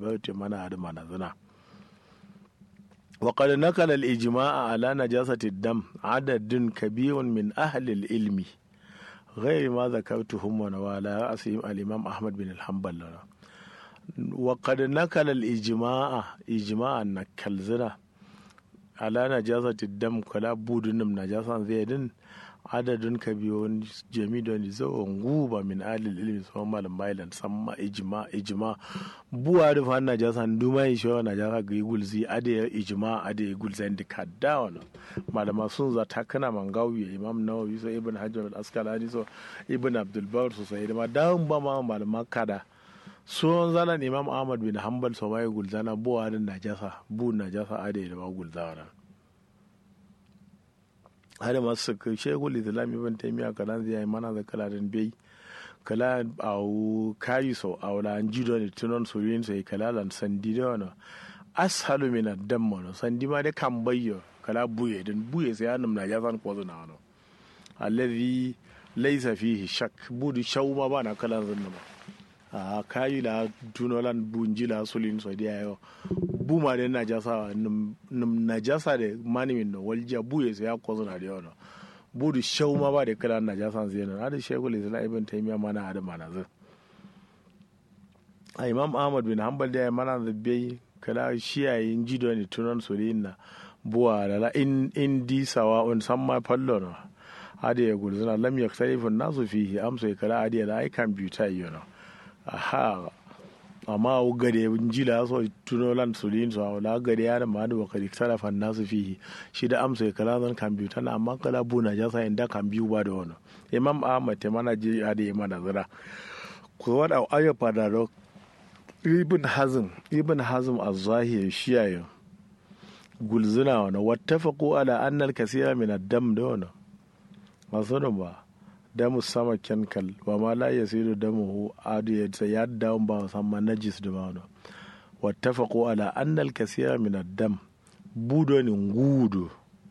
bauti mana da mana zina وقد نقل الإجماع على نجاسة الدم عدد كبير من أهل العلم غير ما ذكرتهم ونوالا رأسهم الإمام أحمد بن الحنبل وقد نقل الإجماع إجماع نكل زنا على نجاسة الدم كلا بودن نجاسة زيدن adadin kabiyon jami da zawon guba min alil ilmi sama malam bailan samma ijma ijma buwa da fa na jasa nduma yi shawa na jasa ga gulzi ade ijma ade gulzi ndi kadda wana malama sun za ta kana mangawi imam nawawi so ibn hajar al asqalani so ibn abdul bar so sai ma dawun ba ma malama kada sun zalan imam ahmad bin hanbal so mai gulzana buwa da najasa bu najasa ade da ma gulzana har masu ka shegul islam ibn taymiya kalan zai yi mana da kala den bai kala au kayi so awla an jido ne tunon so yin sai kala lan sandi da wana ashalu min ad-dam wana sandi ma da kan bayyo kala buye den buye sai anum na jafan ko zuna wana alladhi laysa fihi shak budu shawma ba na kala zunna ba a kayi la tunolan bunjila sulin so dia yo buma de najasa num najasa de mani min no walja buye sai ya kozo na da no budu shau ma ba da kala najasa zai no hada shaykhul islam ibn taymiya mana hada mana zai a imam ahmad bin hanbal da mana da bai kala shiyayin jido ne tunan sulin na buwa da la in in di sawa on samma fallo no hada ya gulzuna lam yaktarifu nasu fihi amsa kala hada da ai computer yo no aha amma o gade jila so tuno lan sulin so la gade ya ma da bakari tarafa nasu fihi shi da amsa ya kala zan kambiyu tana amma kala buna ja sa inda kambiyu ba da wani imam ahmad te mana je ya da mana zira ku wada ayo fada ro ibn hazm ibn hazm az-zahiri shiyayo gulzuna wani wattafaqu ala anna al-kaseera min ad-dam da wani masu ba damu sama kenkal wa ma la yasiru damuhu adu ya ya dawo ba samma najis da ba no wattafaqu ala anna al-kaseera min ad-dam budo ni ngudo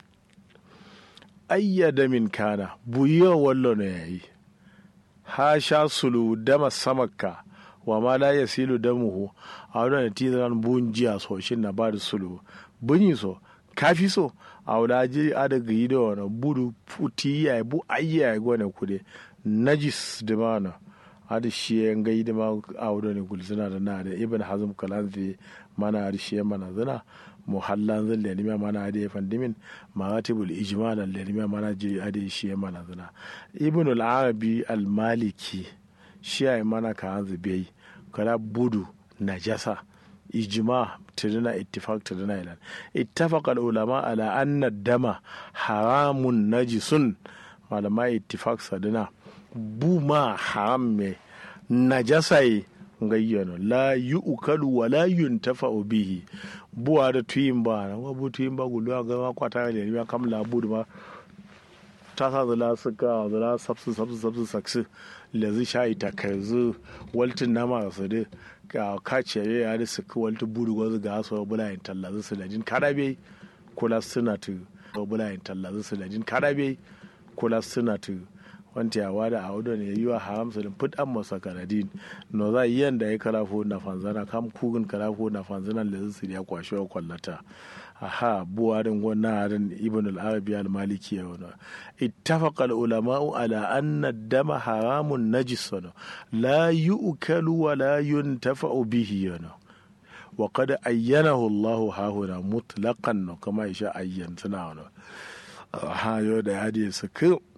ayya damin kana buyo wallo ne yayi ha sha sulu dama samaka wa ma la yasilu damuhu a wadda tizan bunjiya so shin na ba da sulu bunyi so kafi so a wadda ji a da gayi da wani budu puti ya bu ayya ya gwane kude najis da mana a da shi ya gayi da ma a wadda ne gulzina da na da ibn hazm kalanzi mana da shi ya mana zina muhallan zan da nima mana da ya fandimin maratibul ijma da nima mana ji a da shi ya mana zina ibn al-arabi al-maliki shi ya mana ka hanzu bai kala budu najasa ijma tirina ittifaq tirina ilan ittafaq ulama ala anna dama haramun najisun malama ittifaq sadina buma haram me najasa yi gayyano la yu'kalu wa la yuntafa'u bihi buwa da tuyin ba na wabu tuyin ba gulu ga ma kwata ne ya kamla budu ma ta sa zala suka zala sabsu sabsu sabsu saksu lazi shayi ta karzu waltin nama su da ga kaciye ya da suka walti budu gwazu ga su bulayin tallazu su lajin karabe kula suna tu bulayin tallazu su lajin karabe kula suna tu wanti ya wada a wadda ne yi wa haram su din fut an masa kanadin no za yi yanda ya karafo na fanzana kam kugin karafo na fanzana da su ya kwashe wa kwallata aha buwarin wannan harin ibn al-arabi al-maliki ya wani ittafaqa al-ulama'u ala anna dama haramun najis wani la yu'kalu wa la yuntafa'u bihi wani wa qad ayyanahu Allahu hahuna mutlaqan kama yasha ayyan suna wani ha yo da hadi su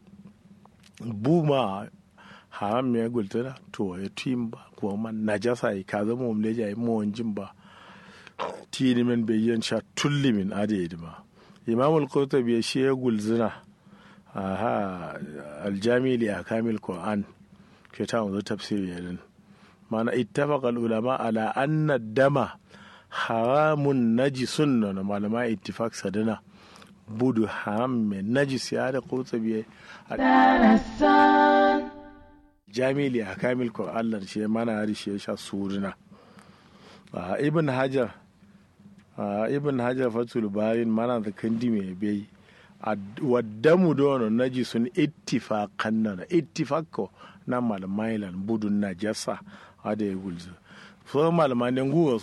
buma haram ya gultuna to ya timba ko man najasa ka zama umleja yi mawanjin ba tini min bayyan sha tulli min ade ma imam al-qurtubi shi ya gulzina aha aljami li akamil qur'an ke ta wanzu tafsiri yadin mana ittafaqa al-ulama ala anna dama haramun najisun na malama ittifaq sadana budu haram mai najis ya da qurtubi jami li akamil qur'an shi mana hari shi ya sha suruna ibn hajar Uh, ibn hajar fatul bayin mana da kandi mai bai waddamu dono naji sun ittifaqan nan ittifaqo na malmailan budun najasa ada ya gulzu so malman den guwa